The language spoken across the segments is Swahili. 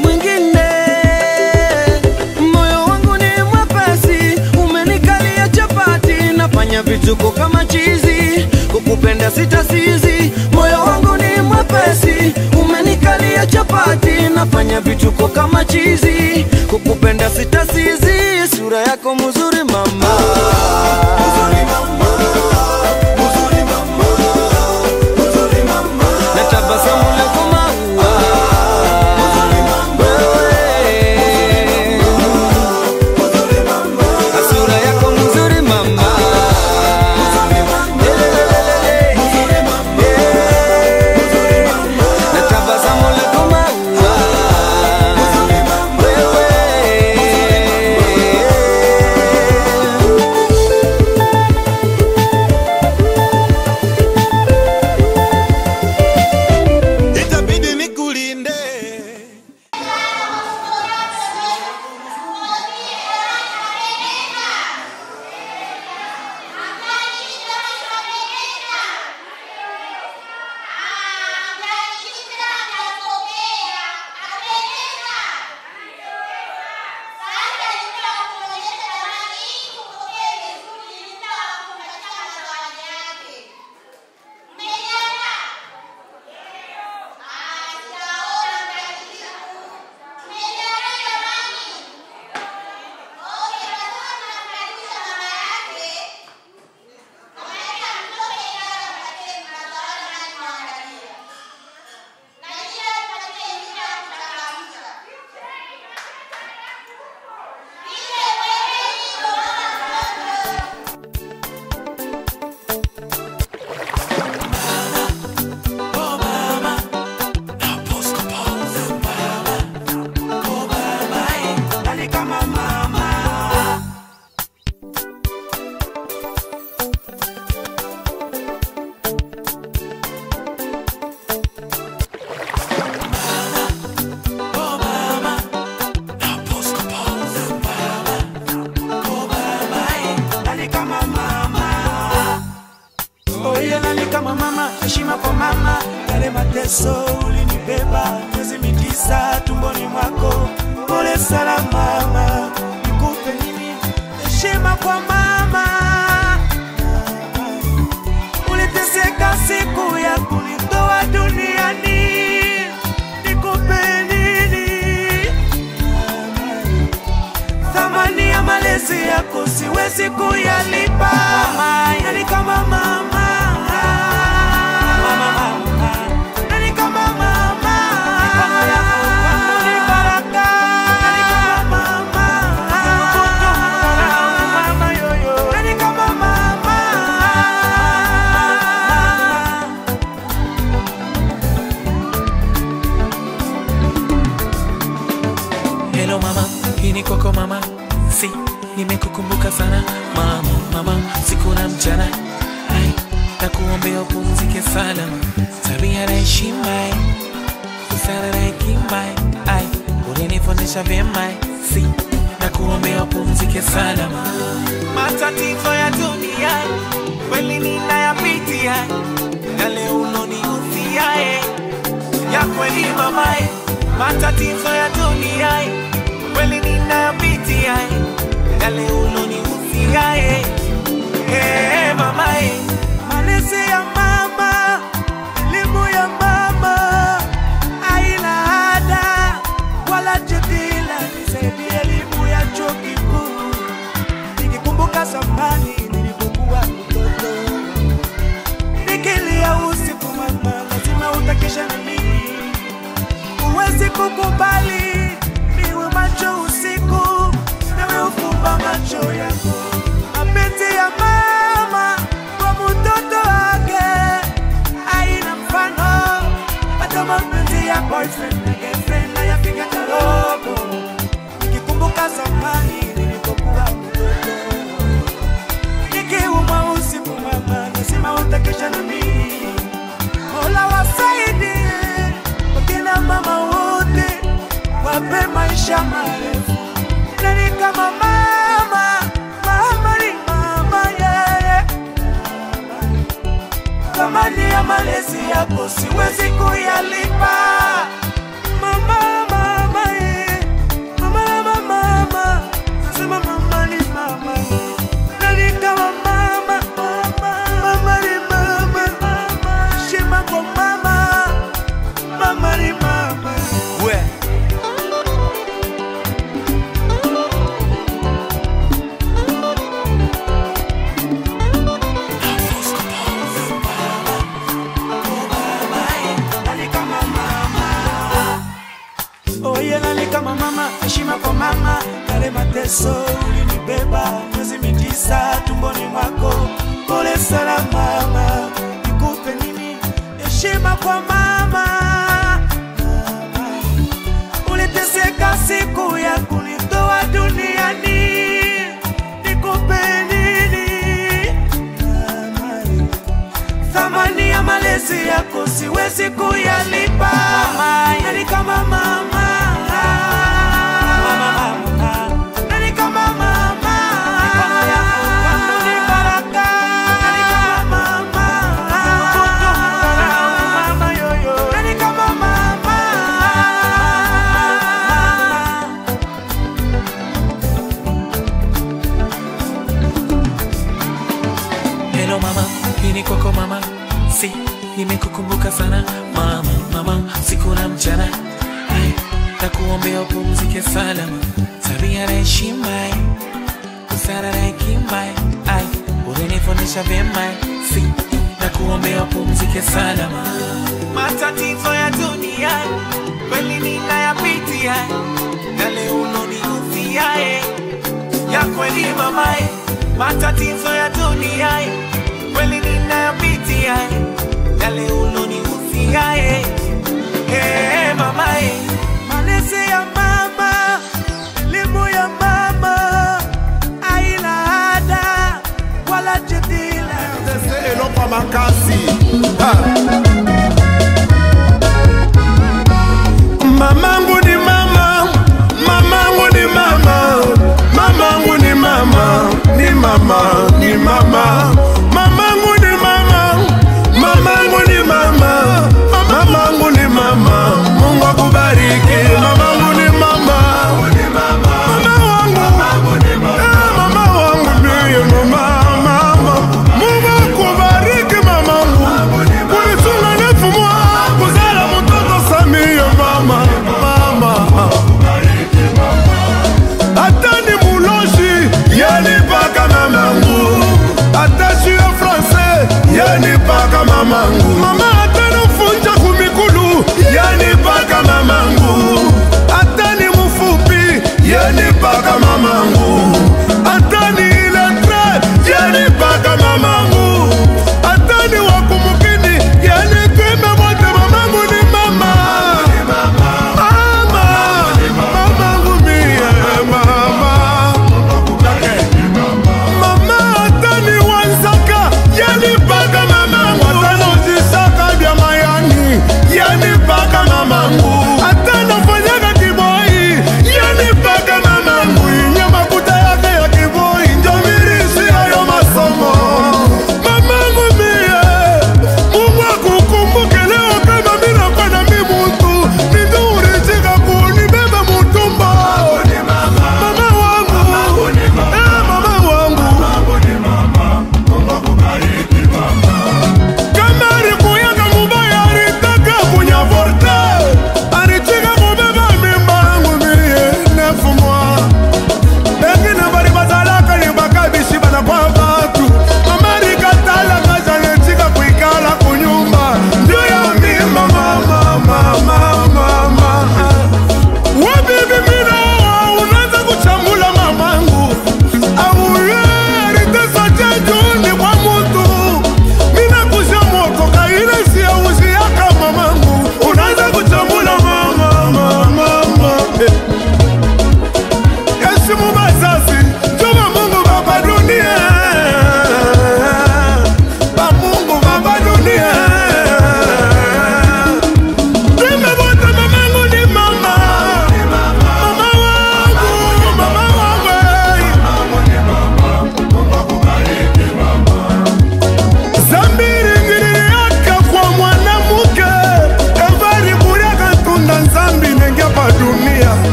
mwingine. Moyo wangu ni mwepesi, umenikalia chapati, nafanya vituko kama chizi, kukupenda sitasizi. Moyo wangu ni mwepesi, umenikalia chapati, nafanya vituko kama chizi, kukupenda sitasizi. Sura yako mzuri mama, mzuri mama, mzuri mama, mzuri mama, na tabasamu lako maua, mzuri mama, wewe, mzuri mama, na sura yako mzuri mama, mzuri mama, lelelelele, mzuri mama, mzuri mama, na tabasamu lako maua, mzuri mama, wewe, itabidi nikulinde Oye nani kama mama, heshima kwa mama, yale mateso ulinibeba miezi mitisa tumboni mwako. Pole sana mama, nikupe nini? Heshima kwa mama, uliteseka siku ya kunitoa duniani, nikupe nini? thamani ya malezi yako siwezi kuyalipa. Nani kama mama? Nani kama mama? Ni baraka. Nani kama mama? Nani kama mama? Hello mama, hii ni kwako mama, si nimekukumbuka sana mama, mama siku na mchana, ai na kuombea upumzike salama, tabia na heshima, busara na hekima, ai ulinifundisha vyema, si na kuombea upumzike salama. Matatizo ya dunia kweli ninayapitia, yale ulonihusia eh ya kweli mamae, matatizo ya dunia eh, kweli ninayapitia eh, yale ulonihusia eh, eh, mamae, Malezi ya mama, elimu ya mama, haina ada wala jadila. Nisaidie elimu ya chuo kikuu, nikikumbuka zamani nilipokuwa mtoto, nikilia usiku, mama, lazima utakesha na mimi. Huwezi kukubali niwe macho usiku, nawe ufumba macho yako. Mapenzi ya mama kwa mtoto wake haina mfano, hata mapenzi ya boyfriend na girlfriend hayapiga kidogo. Nikikumbuka zamani nilipokuwa mtoto, nikiumwa usiku, mama, lazima utakesha na mimi. Mola wasaidie wakina mama wote, wape maisha marefu. Nani kama mama? Mama ni mama, yeye thamani ya malezi yako siwezi kuyalipa. Mama, mama, mateso ulinibeba miezi mitisa tumboni mwako. Pole sana mama, nikupe nini? Heshima kwa mama. Mama, uliteseka siku ya kunitoa duniani, nikupe nini? Mama, thamani ya malezi yako siwezi kuyalipa. Nani kama mama? Nani kama mama? Mikono yako kwangu ni baraka. Nani kama mama? Mama yoyo. Nani kama mama? Hello mama, hii ni kwako mama, si nimekukumbuka sana mama, mama siku na mchana, ai na kuombea upumzike salama, tabia na heshima, ai, busara na hekima, ai ulinifundisha vyema, si na kuombea upumzike salama. Matatizo ya dunia kweli ninayapitia, yale ulonihusia eh ya kweli mamae, matatizo ya dunia eh, kweli ninayopitia eh, yale ulonihusia eh, eh, mamae, Malezi ya mama, elimu ya mama, haina ada wala jadila. elokwa makasi Ha. mamangu ni mama mamangu ni mama mamangu ni mama ni mama ni mama mamangu ni mama mamangu ni mama mamangu ni mama mungu akubariki mamangu ni mama mama wangu Eh, mama wangu ndiye mama mama mungu akubariki mamangu kunitunga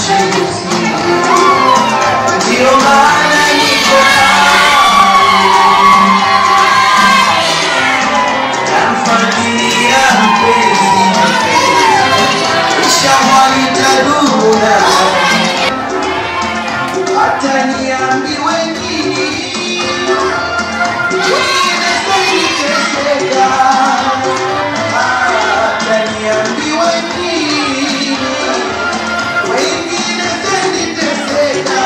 machozi. Ndio maana niko namfuatilia mpenzi, ishawahi taduna hata niambiwe nini, wengine kuniteseka, hata niambiwe nini, wengine kuniteseka,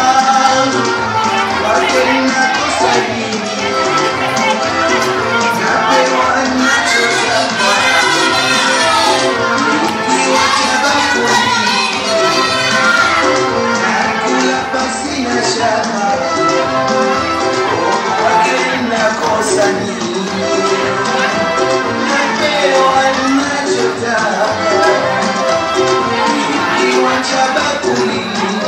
wake nakosa nini, napewa nachotaka, nikiwa tabakuni nakula pasina shaka, wake nakosa nini, napewa nachotaka, nikiwa tabakuni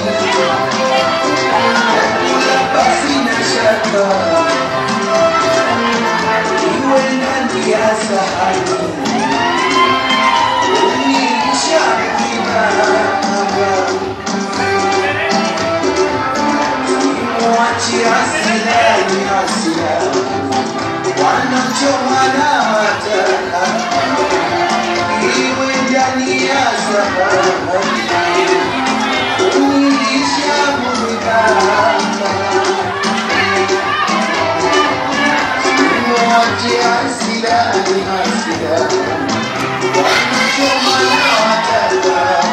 nakula pasina shaka, iwe ndani ya sahani unilisha kinanga Mwachi hasira ni hasira, wanachoma na mataka, iwe ndani ya sahani, unilisha mumiganga. Mwachi hasira ni hasira, wanachoma na mataka,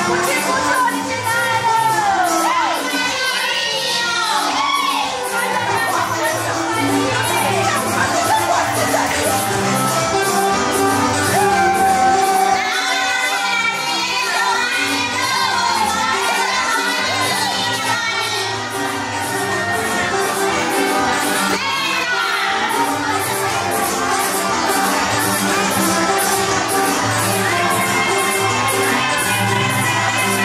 Thank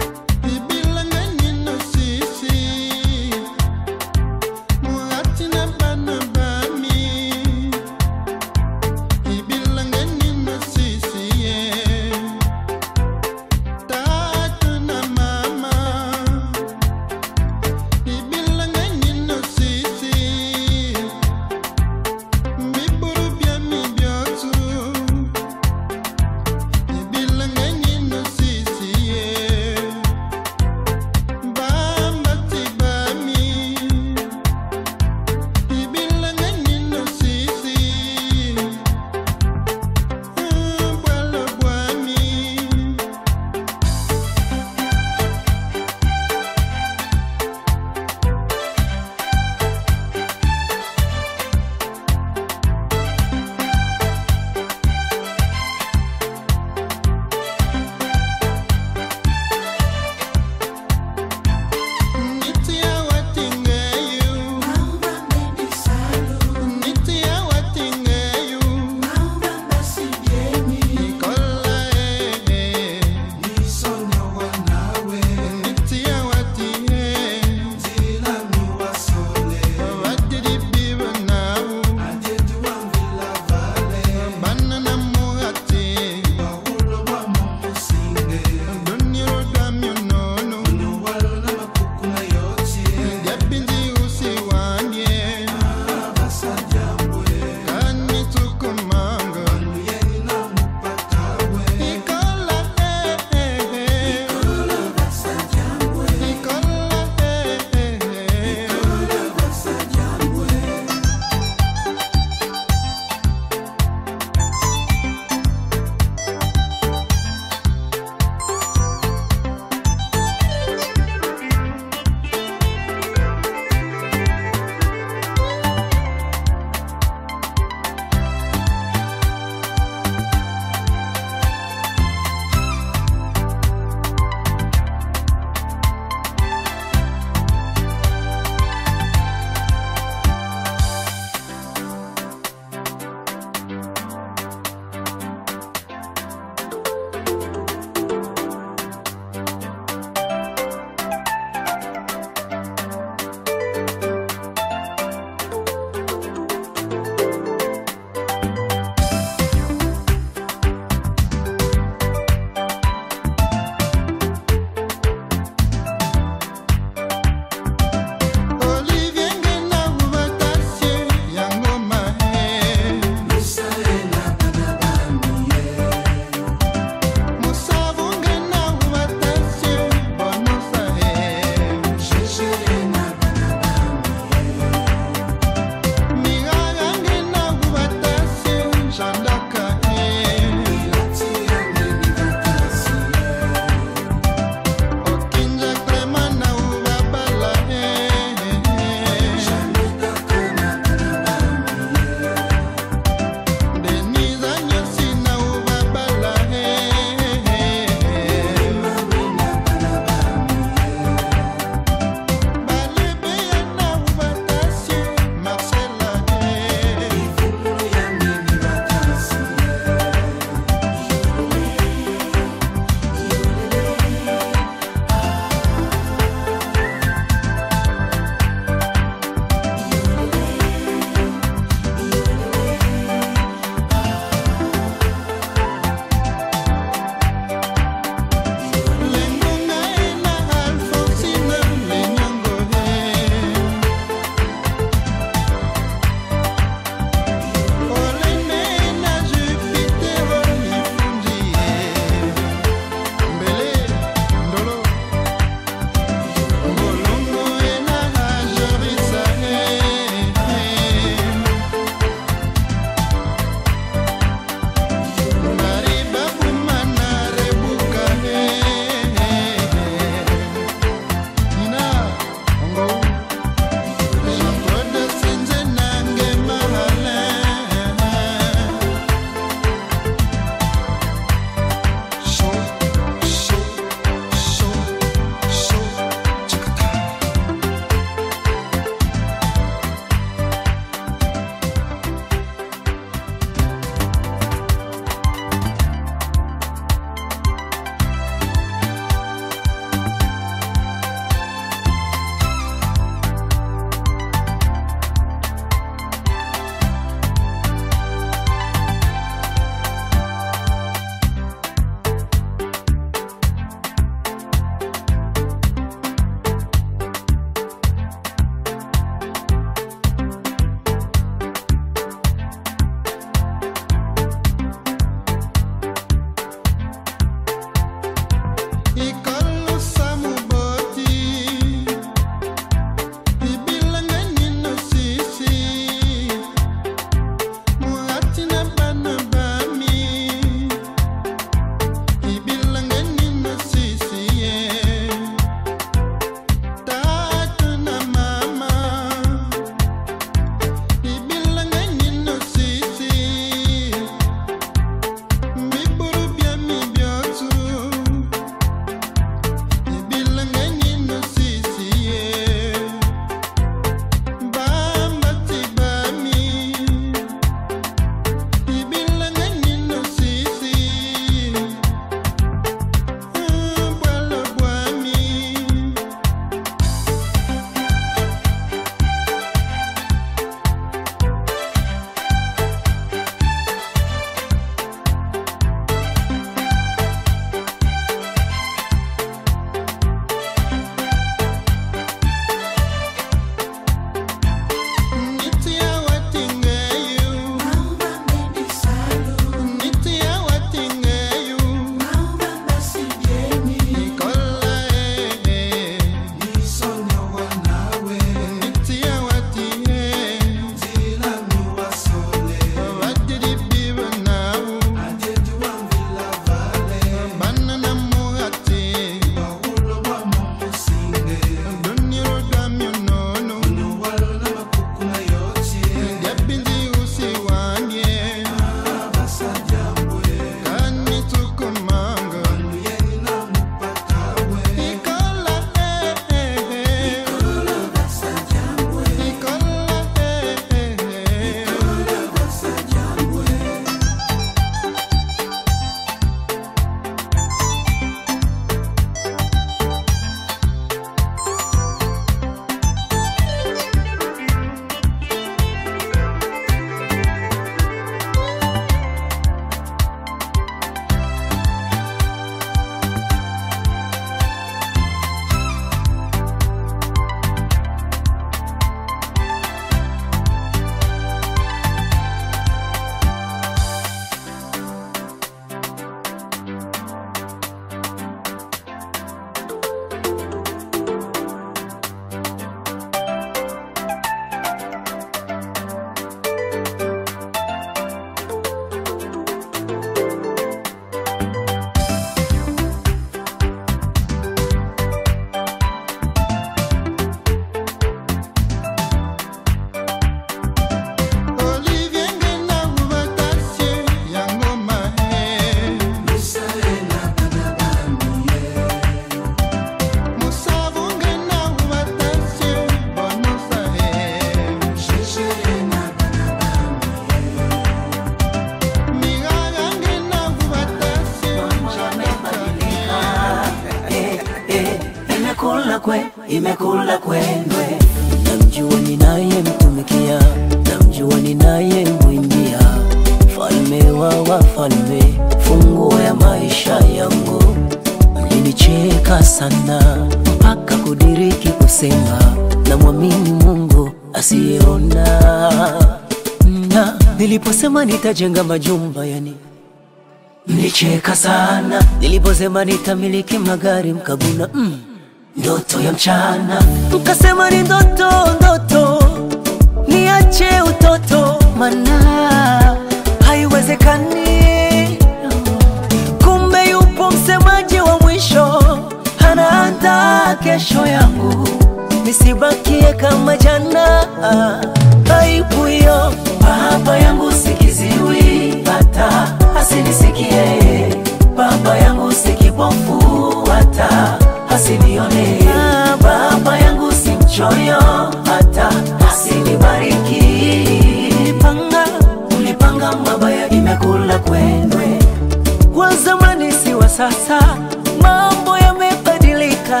imekula kwe, imekula kwendwe. Namjua ninayemtumikia, namjua ninayemwimbia, falme wa wafalme, funguo ya maisha yangu. Mlinicheka sana mpaka kudiriki kusema, namwamini Mungu asiyeona. Na niliposema nitajenga majumba yani mlicheka sana niliposema nitamiliki magari mkaguna mm, ndoto ya mchana mkasema ni ndoto ndoto niache utoto mana haiwezekani kumbe yupo msemaji wa mwisho anaandaa kesho yangu nisibakie kama jana aibu hiyo baba yangu sikiziwi hata asinisikie baba yangu sikipofu hata asinione baba yangu si mchoyo hata asinibariki ulipanga ulipanga mabaya imekula kwendwe wa zamani si wa sasa mambo yamebadilika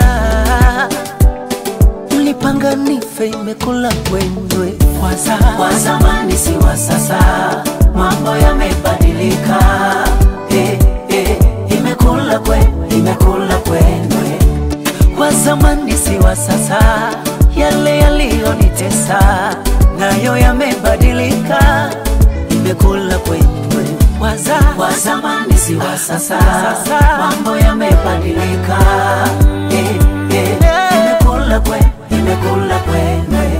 mlipanga nife imekula kwendwe kwa za- wa zamani si wa sasa mambo yamebadilika eh, eh, imekula kwe imekula kwendwe wa zamani si wa sasa yale yaliyonitesa nayo yamebadilika imekula kwendwe waza wa zamani si wa sasa mambo yamebadilika eh, eh, imekula kwe imekula kwendwe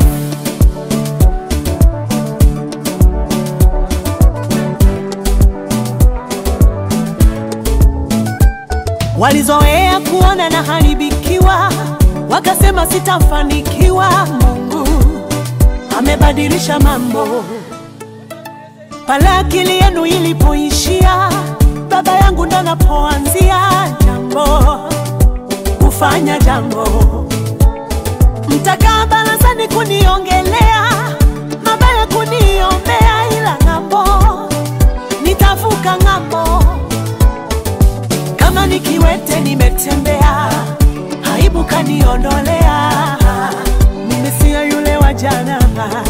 walizoea kuona na haribikiwa, wakasema sitafanikiwa. Mungu amebadilisha mambo. Pale akili yenu ilipoishia, baba yangu ndo napoanzia jambo, kufanya jambo. Mtakaa barazani kuniongelea mabaya, kuniombea, ila ng'ambo nitavuka ng'ambo kama nikiwete nimetembea, aibu kaniondolea, mimi siyo yule wa jana.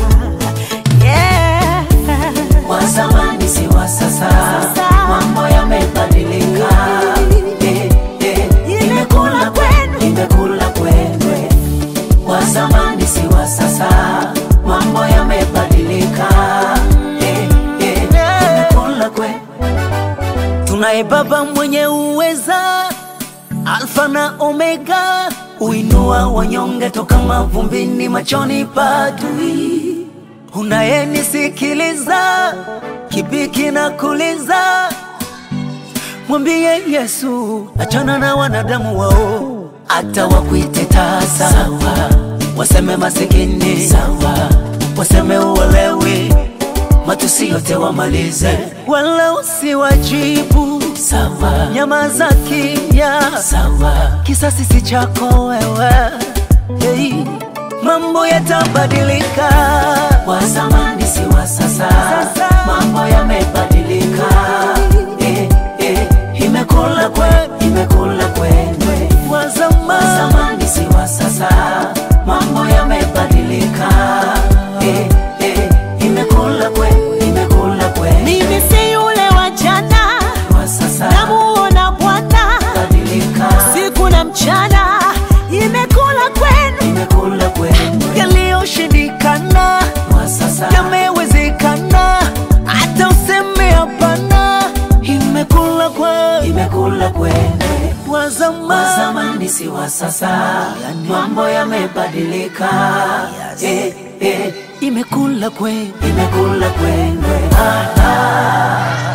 Yeah. wa zamani si wa sasa, mambo yamebadilika. Eh, eh, imekula kwe- imekula kwendwe. Wa zamani si wa sasa, mambo yamebadilika. Eh, eh, imekula kwe. Tunaye Baba mwenye uweza, Alfa na Omega, uinua wanyonge toka mavumbini, machoni pa adui unayenisikiliza kibiki na kuliza mwambie yesu achana na wanadamu wao hata wakuite tasa sawa waseme masikini sawa waseme uwalewi matusi yote wamalize wala usiwajibu sawa nyama za kimya sawa kisasi si chako wewe hey mambo yatabadilika. Wa zamani si wa sasa, mambo yamebadilika. Eh, eh, imekula kwe, imekula kwendwe. Wa zamani si wa sasa, mambo yamebadilika. Eh, eh, imekula kwe, imekula kwendwe. Mimi si yule wa jana, Wa sasa namuona Bwana badilika, siku na mchana, imekula kwenu imekula kwendwe. yaliyoshindikana Wa sasa yamewezekana, hata useme hapana, imekula kwa imekula kwendwe. wa wa zamani. zamani si wa sasa, mambo yamebadilika. Eh, eh, Imekula kwe imekula kwendwe. Ah, ah.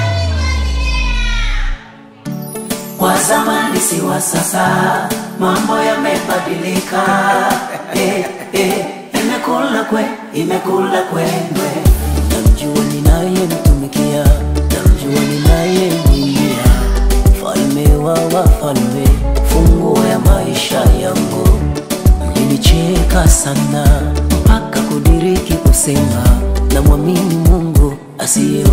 Wa zamani si wa sasa, mambo yamebadilika. Eh, eh, imekula kwe, imekula kwendwe. namjua ninayemtumikia, namjua ninayemwimbia, mfalme wa wafalme, funguo ya maisha yangu. Mlinicheka sana mpaka kudiriki kusema, namwamini Mungu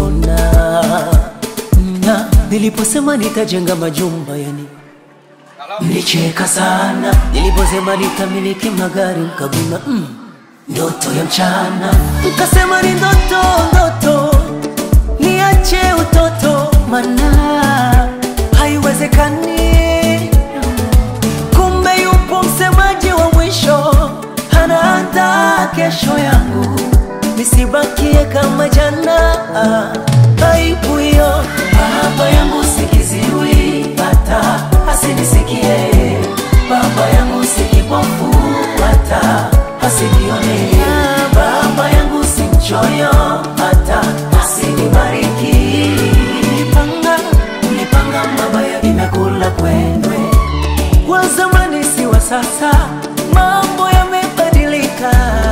asiyeona. Na niliposema nitajenga majumba yani Nilicheka sana niliposema nitamiliki magari, mkaguna mm, ndoto ya mchana, mkasema ni ndoto ndoto, niache utoto, mana haiwezekani. Kumbe yupo msemaji wa mwisho, anaandaa kesho yangu, nisibakie kama jana. Aibu hiyo baba yangu sikiziwi, hata asinisikie. Baba yangu sikipofu, hata asinione. Baba yangu si mchoyo, hata asinibariki. Nilipanga, nilipanga mabaya, imekula kwendwe wa zamani si wa sasa, mambo yamebadilika.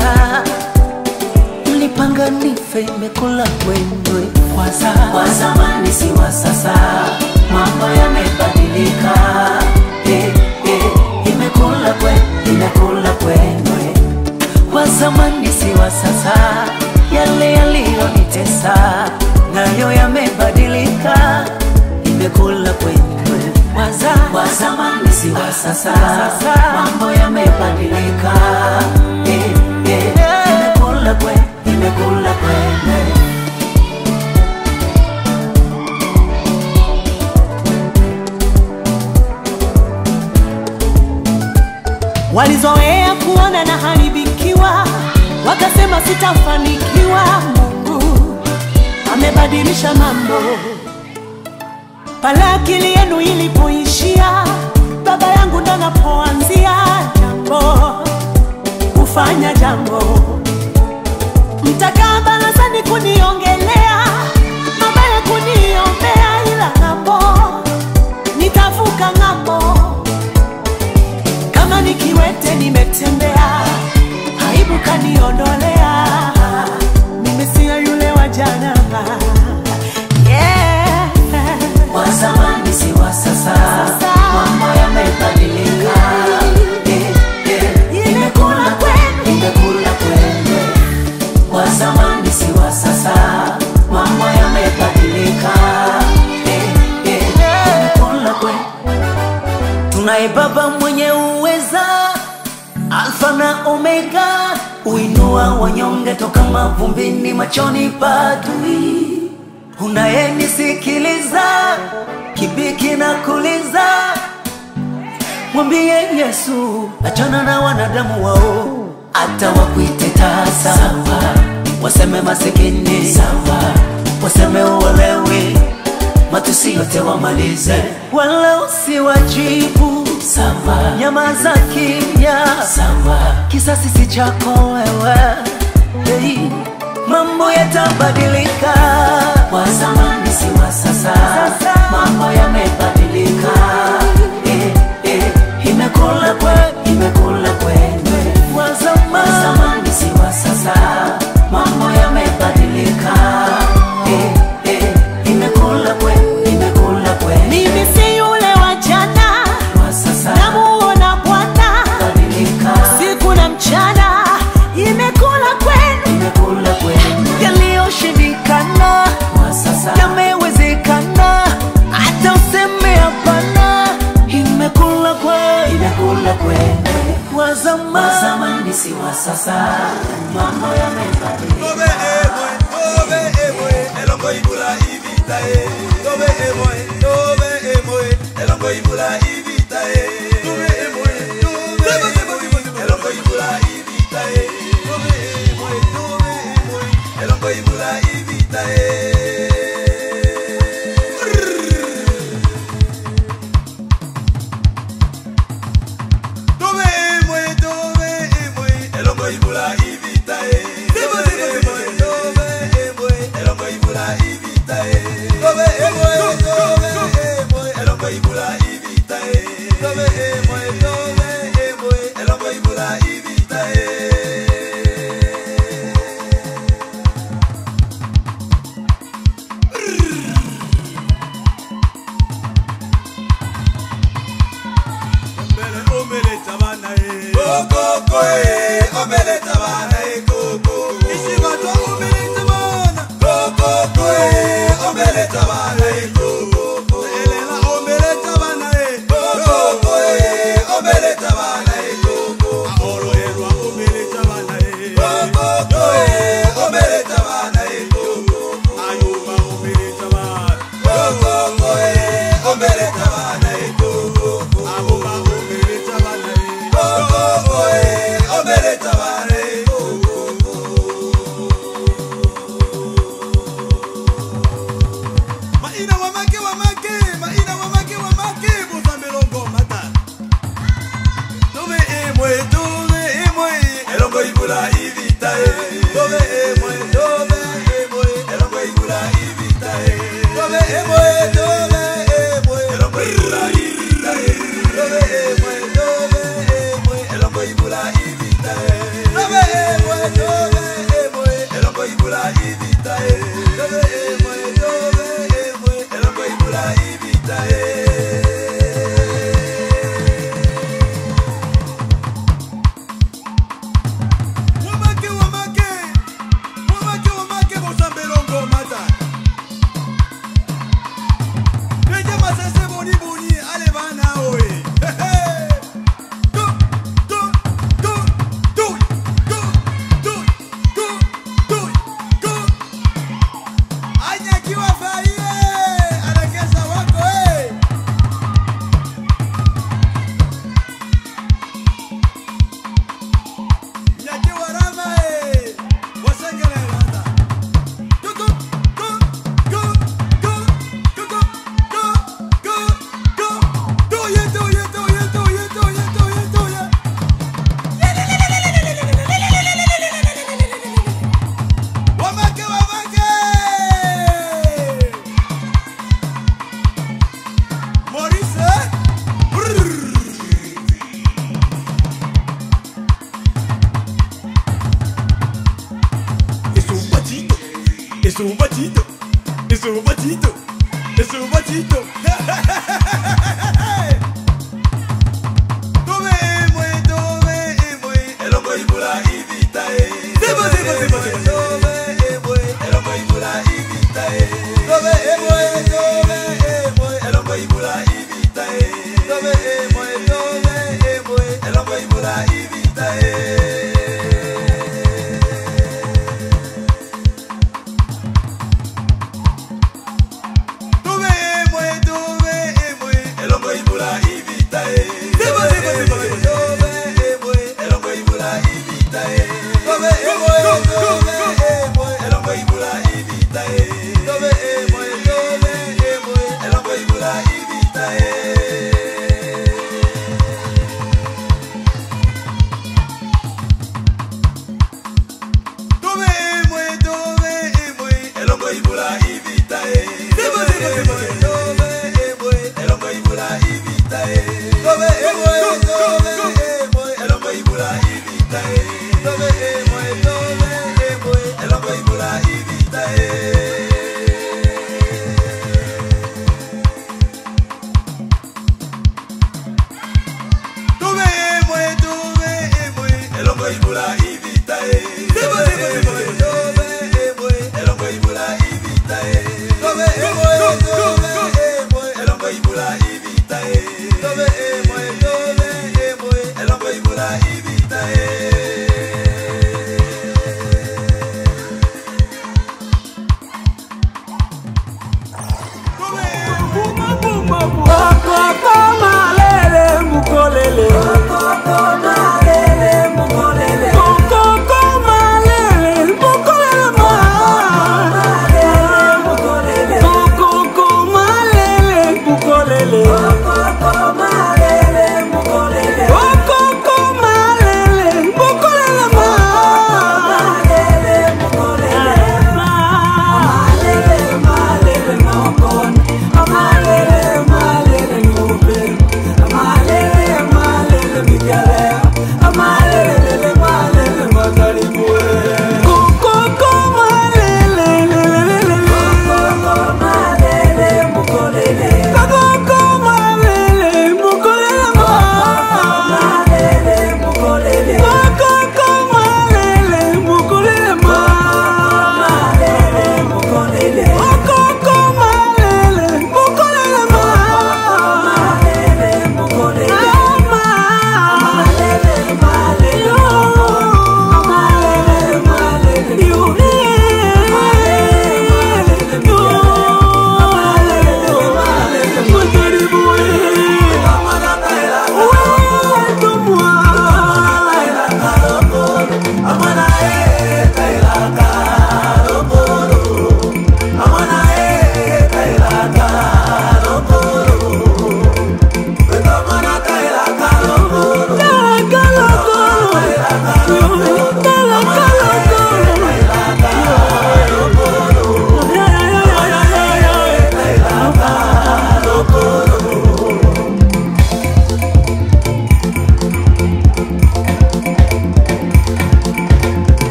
Mlipanga nife, imekula kwendwe kwa za- wa zamani si wa sasa, mambo yamebadilika. Eh, eh, imekula kwe, imekula kwendwe wa zamani si wa sasa, yale yaliyonitesa nayo yamebadilika, imekula kwendwe waza wa zamani si wa sasa, mambo yamebadilika, eh, eh, imekula kwe, imekula kwendwe walizoea kuona na haribikiwa, wakasema sitafanikiwa. Mungu amebadilisha mambo. Pale akili yenu ilipoishia, baba yangu ndo anapoanzia jambo, kufanya jambo. Mtakaa barazani kuniongelea, mabaya kuniombea, ila ng'ambo nitavuka ng'ambo kama nikiwete nimetembea, aibu kaniondolea, nimesia yule wa jana. Yeah. wa zamani si wa sasa, mambo yamebadilika. Eh, eh, imekula kwe, imekula kwendwe. Wa zamani si wa sasa, mambo yamebadilika. Eh, eh, imekula kwe. Tunaye Baba mwenye uweza, Alfa na Omega, uinua wanyonge toka mavumbini, machoni pa adui unayenisikiliza kibiki na kuliza, mwambie Yesu, achana na wanadamu wao, hata wakuite tasa, waseme masikini, sawa, waseme uolewi, matusi yote wamalize, wala usiwajibu, sawa, nyamaza kimya, sawa, kisasi si chako wewe, hey mambo yatabadilika. Wa zamani si wa sasa, mambo yamebadilika. Eh, eh, imekula kwe, imekula kwendwe. Wa zamani, wa zamani si wa sasa, mambo yamebadilika. Eh, eh, imekula kwe, imekula kwendwe. Mimi si yule wa jana, Wa sasa namuona Bwana badilika, siku na mchana, imekula kwenu imekula kwendwe. yaliyoshindikana Wa sasa yamewezekana, hata useme hapana, imekula kwenu imekula kwendwe. wa Wa zamani. zamani si wa sasa, mambo yamebadilika. Tobe emwe, tobe emwe, elongo ibula ibita e. Tobe emwe, tobe emwe, elongo ibula ibita e. Tobe emwe, tobe emwe, elongo ibula ibita e. Tobe emwe, tobe emwe, elongo ibula ibita e. Tobe emwe, tobe emwe, elongo ibula ibita e. Tobe emwe, tobe emwe, elongo ibula ibita e. Tobe emwe, tobe emwe, elongo ibula ibita e. Tobe emwe, tobe emwe, elongo ibula ibita e. Ombele, ombele tabana e. Kokoko e, ombele tabana e, koko. Isibatwa ombele tabana. Kokoko e, ombele tabana e, koko. Elela ombele tabana e. Kokoko e, Es un bachito, es un bachito, es un bachito. Tome, mwe, tome, mwe, elongo ibula ibita e. Sebo, sebo, sebo, sebo. Tome, mwe, elongo ibula ibita e. Tome, mwe, tome, mwe, elongo ibula ibita e. Tome, mwe, tome, mwe, elongo ibula ibita e. Tuve emwe, tuve emwe, elongo ibula ibita e. Sebo, sebo, sebo, sebo. Tuve emwe, elongo ibula ibita e. Tuve emwe, tuve emwe, elongo ibula ibita e. Tuve emwe, tuve emwe, elongo ibula ibita e. Tuve emwe, tuve emwe, elongo ibula ibita e. Sebo, sebo, sebo, sebo. Tuve emwe, elongo ibula ibita e. Tuve emwe, tuve emwe, elongo ibula ibita e. Tuve emwe, tuve emwe, elongo ibula ibita e. Tuve emwe, tuve emwe, elongo ibula ibita e. Sebo, sebo, sebo, sebo. Tuve emwe, elongo ibula ibita e. Tuve emwe, tuve emwe, elongo ibula ibita e. Tuve emwe, tuve emwe, elongo ibula ibita e. Amalele,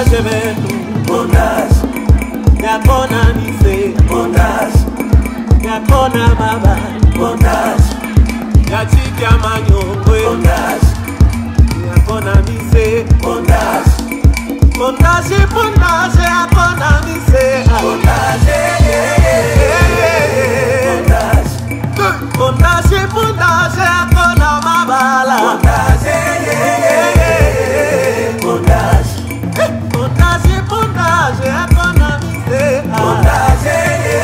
bondage betu bondage yakona mise bondage yakona mabani bondage yachika manyongwe bondage yakona mise bondage bondage bondage yakona mise bondage bondage bondage bondage yakona mabala bondage bondage bondage bondage yakona mise bondage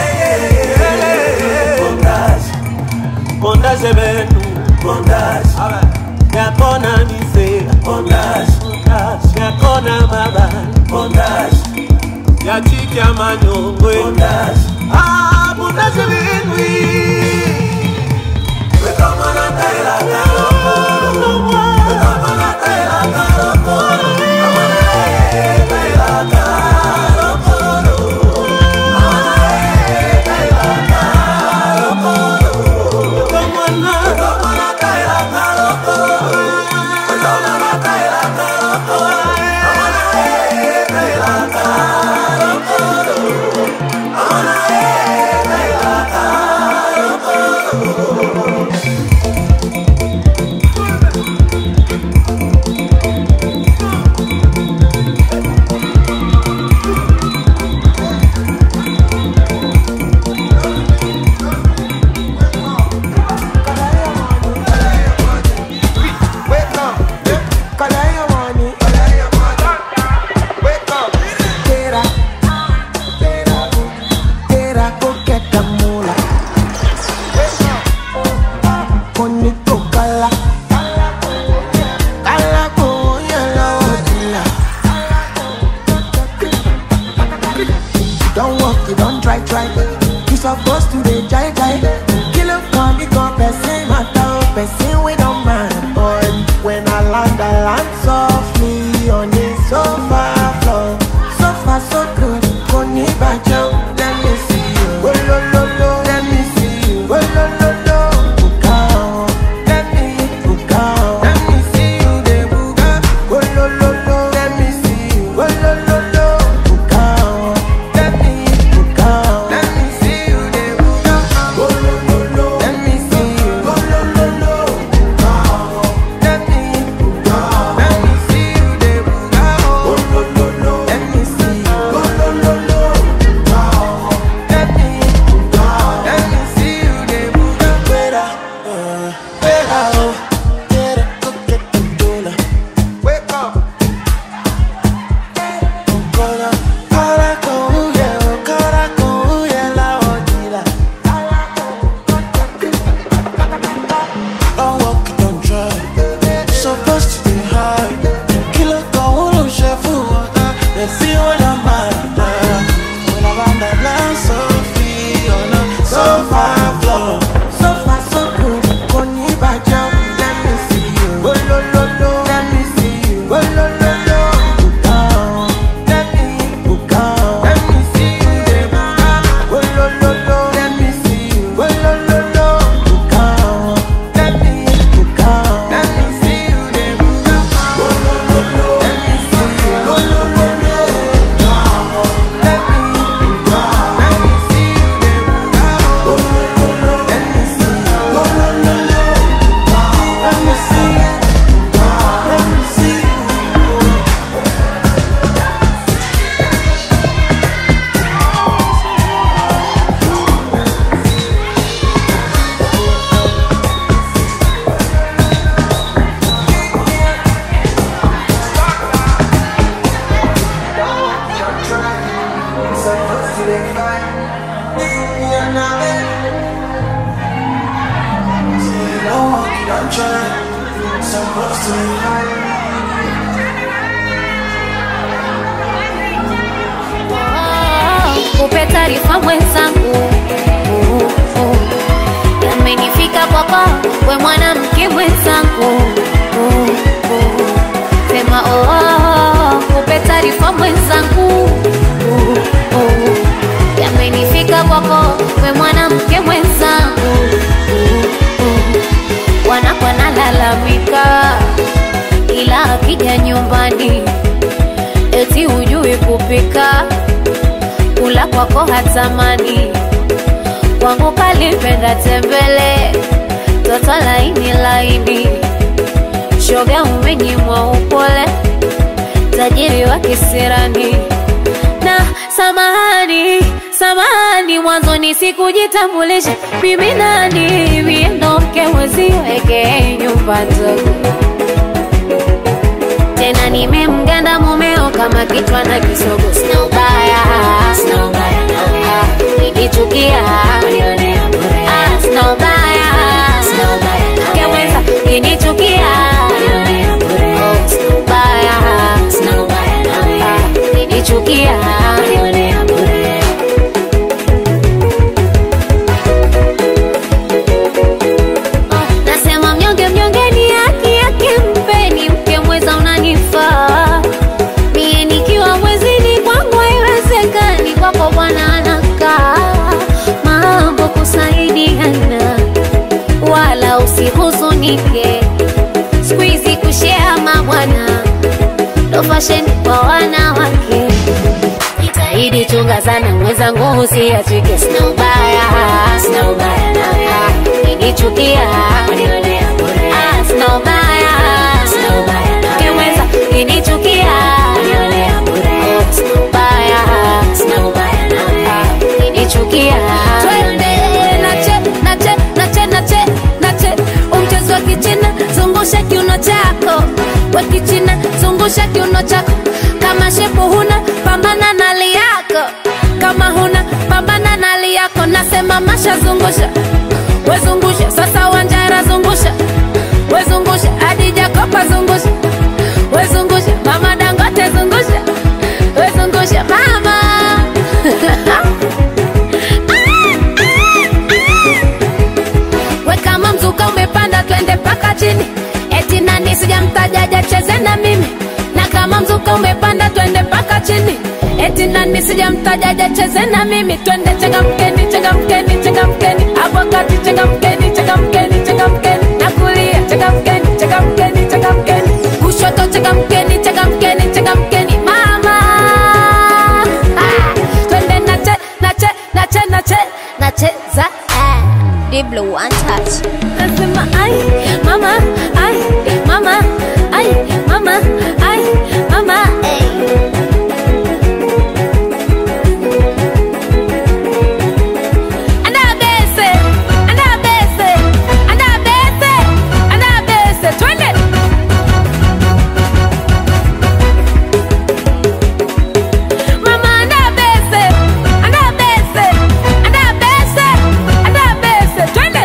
bondage bondage betu bondage yakona mise bondage yakona mabala bondage yachika manyongwe bondage ah bondage binwi wekamana kaila kaloko wekamana kaila kaloko amana e kaila kaloko amana e kaila kaloko wekamana wekamana kaila kaloko wekamana kaila kaloko amana e kaila kaloko amana e kaila Wake up. Kalaya money. Wake up. Tera. Tera. Tera ko get the mula. Wake up. Koni to kala. Kala ko yala odila. Don't walk, you don't try, try. You supposed to be jai jai. Kill up, come, you come, person, matter, person, we don't mind. But when I land, I land softly on the sofa floor. Sofa so good, Koni Bajo, let me see you. Oh, lo, lo, lo, let me see you. Oh, lo, lo, lo, Bukao, let me, Bukao, let me see you, de Buga. Oh, lo, lo, lo, let me see you. Oh, lo, lo, lo, Bukao, let me, Bukao, let me see you, de Buga. Oh, lo, lo, lo, let me see you. Oh, lo, lo, lo, Bukao, let me, Bukao, let me see you, de Buga. Oh, lo, lo, lo, let me see you. Oh, lo, lo, lo, Bukao, let me, Bukao, let me see you, de Buga. Fuera, uh, fuera, oh, quiero coquete tula. Wake up. Cara, cara con huye, cara con huye la ojila. Don't walk, don't try. Supposed to be high. Kilo con uno chef water. They see what I'm at. When I run that line so free on the sofa floor. Sofa so good. Koni bajo, let me see you. Oh, lo, lo, lo. Let me see you. Oh, lo, lo, lo. Bukao. Let me, Bukao. Let me see you, de Bukao. Oh, lo, lo, lo. Let me see you. Oh, lo, lo, lo. Bukao. Let me, Bukao. Let me see you, de Bukao. Oh, lo, lo, lo. Let me see you. Oh, lo, lo, lo. Bukao. Let me, Bukao. Let me see you, de Bukao. Oh, lo, lo, lo. Let me see you. Oh, lo, lo, lo. Bukao. Let me see you. Bukao. Let me see you. Kupe taarifa mwenzangu uh, uh. Yamenifika kwako we mwanamke mwenzangu uh, uh. Sema oh, oh, oh. Kupe taarifa mwenzangu uh, uh. Yamenifika kwako we mwanamke mwenzangu uh, uh. Wanakwa nalalamika ila akija nyumbani eti ujue kupika kula kwako hatamani kwangu kalipenda tembele toto laini laini shoga umenyimwa upole tajiri wa kisirani na samahani samahani mwanzoni sikujitambulisha mimi nani miendoke mweziweke nyumba ndogo tena nimemganda mumeo kama kichwa na kisogo sina ubaya sina ubaya nawe nikichukia Ah, sina ubaya sina ubaya keweza kinichukia Oh, sina ubaya sina ubaya nawe nikichukia nasema mnyonge mnyonge ni haki yake mpeni mke mweza unanifaa mie nikiwa mwezini kwangu haiwezekani kwako bwana anakaa mambo kusaidiana wala usihuzunike skuizi kushea mabwana ndo fasheni kwa wanawake jitahidi chunga sana mwenzangu usiachike sina ubaya sina ubaya nawe nikichukia Ah, sina ubaya sina ubaya nawe kiweza kinichukia Oh, sina ubaya sina ubaya nawe kinichukia twende nache nache nache nache nache umchezo wa kichina zungusha kiuno chako wa kichina zungusha kiuno chako kama shepu huna pambana na li yako kama huna pambana na li yako nasema masha zungusha wezungusha sasa wanjara zungusha wezungusha hadi jakopa zungusha wezungusha mama dangote zungusha wezungusha mama we kama mzuka umepanda twende mpaka chini eti nani sijamtajaja cheze na mimi na kama mzuka umepanda twende mpaka chini eti nani sijamtajaja cheze na mimi twende changamkeni changamkeni changamkeni hapo kati changamkeni changamkeni changamkeni na kulia changamkeni changamkeni changamkeni kushoto changamkeni changamkeni changamkeni mama ah, twende nache nache nache nache nacheza ah. Diblo one touch nasema ai mama ai mama ai mama ai mama ai Anabese, anabese, anabese, anabese, twende. Mama anabese, anabese, anabese, anabese, twende.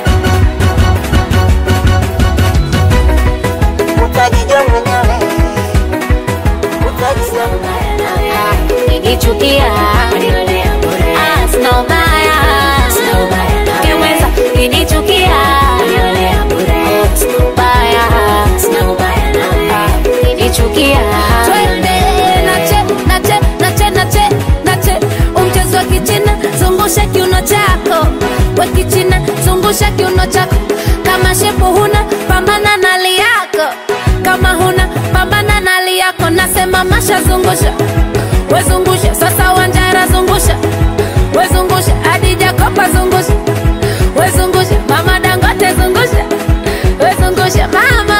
Nikichukia Ah, sina ubaya Kiweza kinichukia Oh, sina ubaya Kinichukia Twende nache nache nache nache nache umchezo wa kichina zungusha kiuno chako wa kichina zungusha kiuno chako kama shepu huna pambana na li yako kama huna pambana na li yako nasema masha zungusha wezungusha sasa wanjara zungusha wezungusha hadi jakopa zungusha wezungusha mama dangote zungusha wezungusha mama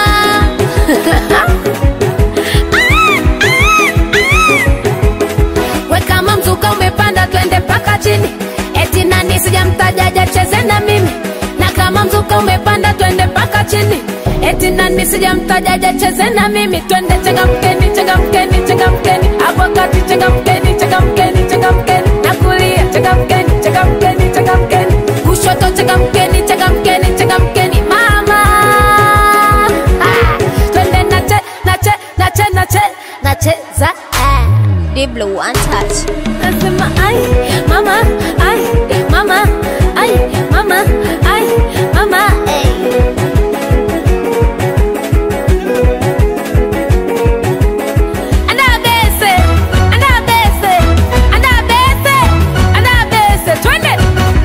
we kama mzuka umepanda twende mpaka chini eti nani sijamtajaja cheze na mimi na kama mzuka umepanda twende mpaka chini eti nani sijamtajaja cheze na mimi twende changamkeni changamkeni changamkeni hapo kati changamkeni changamkeni changamkeni na kulia changamkeni changamkeni changamkeni kushoto changamkeni changamkeni changamkeni mama ah, twende nache nache nache nache nacheza ah. Diblo one touch nasema ai mama ai mama ai mama ai mama ai Anabese, anabese, anabese, anabese, twende.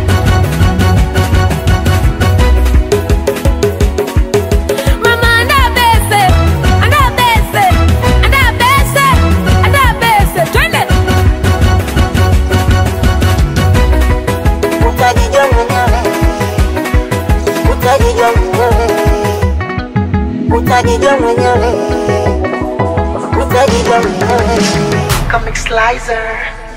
Mama anabese, anabese, anabese, anabese, twende. Comic Slicer.